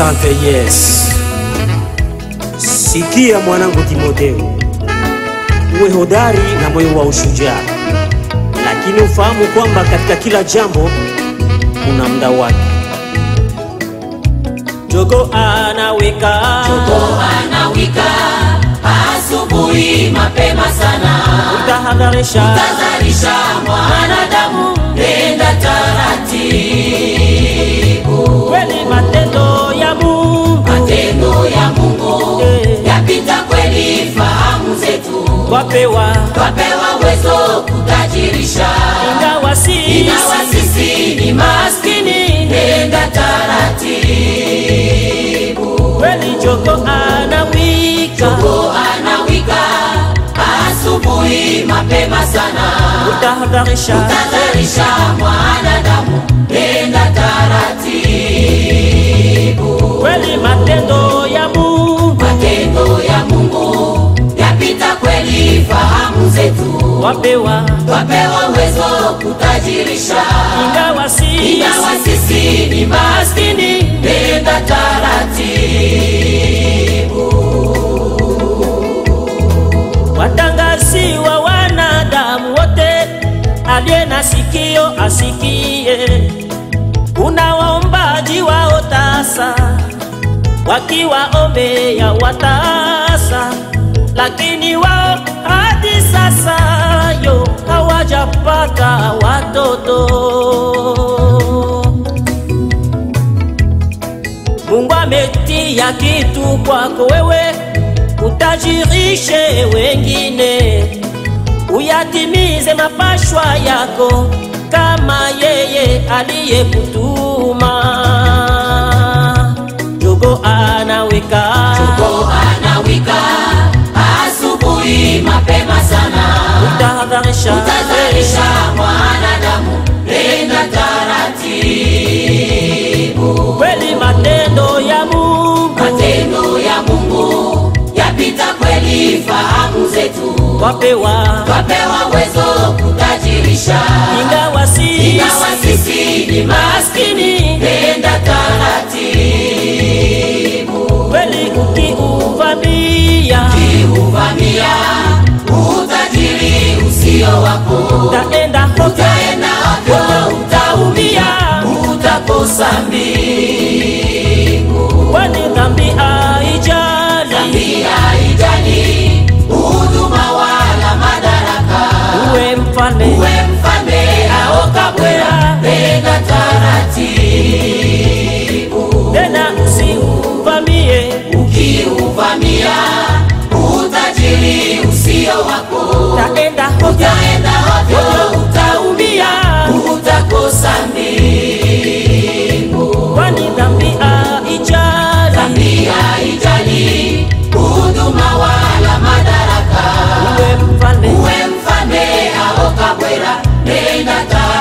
Asante Yes. Sikia mwanangu Timotheo, uwe hodari na moyo wa ushujaa, lakini ufahamu kwamba katika kila jambo kuna muda wake. Jogo anawika anawika asubuhi mapema sana utahadharisha tadharisha mwanadamu nenda taratibu kweli matendo ya Mungu matendo ya mungu Eh. yapita kweli fahamu zetu wapewa, twapewa uwezo kutajirisha ingawa si ingawa sisi ni maskini nenda taratibu kweli jogo anawika Jogo anawika asubuhi mapema sana utahadharisha tadharisha mwanadamu nenda taratibu kweli matendo ya Mungu matendo ya mungu yapita kweli fahamu zetu wapewa, twapewa uwezo kutajirisha ingawa si ingawa sisi ni maskini nenda taratibu watangazi wa wanadamu wote, aliye na sikio asikie. Kuna waombaji wao tasa, wakiwaombea watasa, lakini wao hadi sasa yo hawajapata watoto. Mungu ametia kitu kwako wewe, utajirishe wengine, uyatimize mapashwa yako kama yeye aliyekutuma. Jogo anaweka Jogo anawika asubuhi mapema sana utahadharisha tadharisha mwanadamu nenda taratibu kweli matendo ya Mungu matendo ya mungu yapita kweli fahamu zetu wapewa, twapewa uwezo kutajirisha ingawa si ingawa sisi ni maskini nenda taratibu kweli ukiuvamia kiuvamia utajiri usio wako utaenda hote utaenda ovyo utaumia utakosa mbingu kwani dhambi haijali pia ijali huduma wala madaraka uwe mfalme uwe mfalme au kabwela nenda taratibu tena usiuvamie ukiuvamia utajiri usio wako utaenda hote utaenda ovyo utaumia utakosa mbingu kwani dhambi haijali dhambi haijali huduma wala madaraka uwe mfalme uwe mfalme au kabwela nenda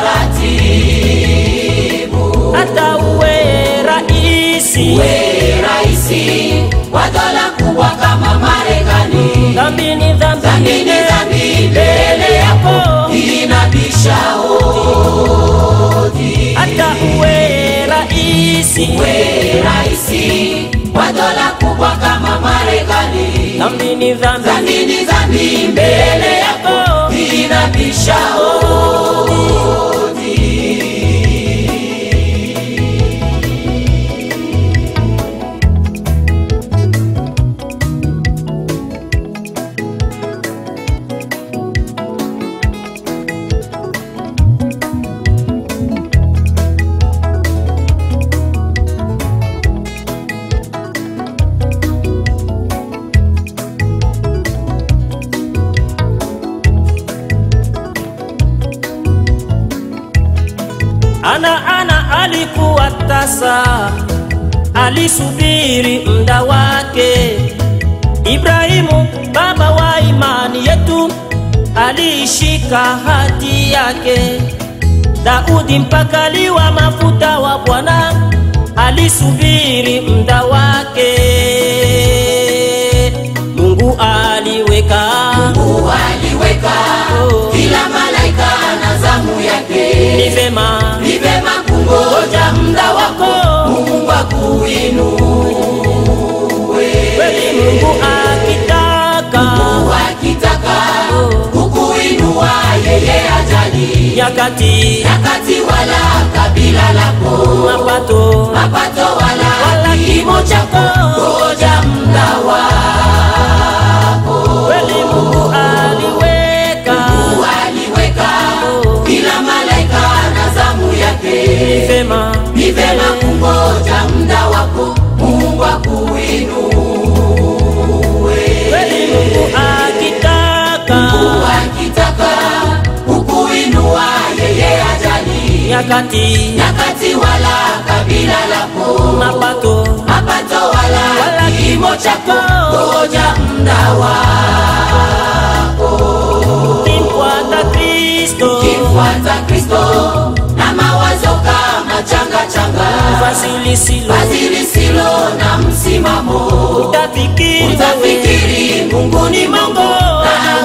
taratibu hata uwe raisi we raisi wa dola kubwa kama marekani dhambi ni dhambi dhambi ni dhambi mbele yako inabisha hodi hata uwe raisi we raisi wa dola kubwa kama marekani dhambi ni dhambi dhambi ni dhambi mbele yako inabisha hodi ana ana alikuwa tasa, alisubiri muda wake. Ibrahimu baba wa imani yetu aliishika hati yake. Daudi mpakaliwa mafuta wa Bwana alisubiri muda wake. Mungu aliweka Mungu aliweka Oh. kila malaika na zamu yake ni vema ni vema kungoja muda wako Mungu akuinue Mungu akitaka wakitaka kukuinua yeye ajali nyakati nyakati wala kabila lako mapato mapato wala wala kimo chako ngoja mda wako kweli Mungu aliweka waliweka kila malaika na zamu yake vema ni vema kungoja mda wako mungu akuinue kweli Mungu akitaka akitaka kukuinua yeye ajali nyakati nyakati wala kabila lako mapato mapato wala Wala kimo chako ngoja mda wako kimfuata Kristo kimfuata kristo na mawazo kama changa changa vazi lisilo vazi lisilo na msimamo utafikiri wewe utafikiri mungu ni mungu na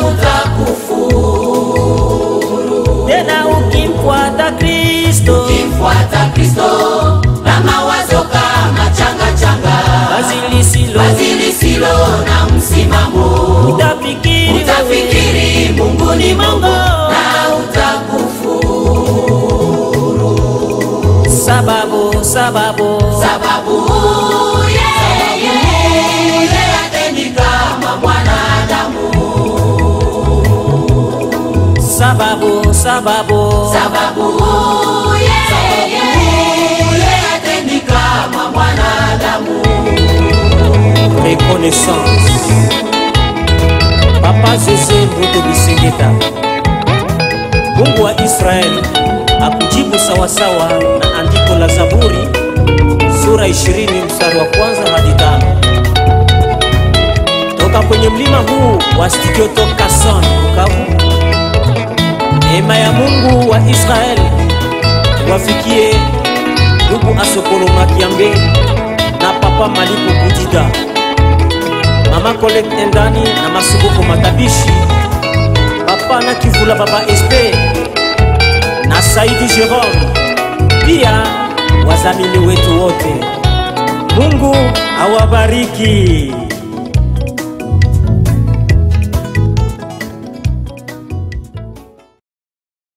utakufuru tena ukimfuata Kristo kimfuata kristo na mawazo kama changa changa vazi lisilo vazi lisilo na msimamo utafikiri wewe utafikiri mungu ni mungu na utakufuru sababu sababu sababu yeye yeye atendi kama mwanadamu sababu sababu sababu yeye yeye atendi kama mwanadamu reconnaissance papa Jose Mbuto Bisengeta Mungu wa Israeli akujibu sawasawa na andiko la Zaburi sura 20 mstari wa kwanza hadi tano toka kwenye mlima huu wa studio toka Son Bukavu. Neema ya Mungu wa Israeli wafikie ndugu Asokolo Makiambe na papa Malipo Bujida, mama Colette Endani na Masubuko Matabishi, papa na Kivula, baba Espe na Saidi Jerome, pia wazamini wetu wote. Mungu awabariki.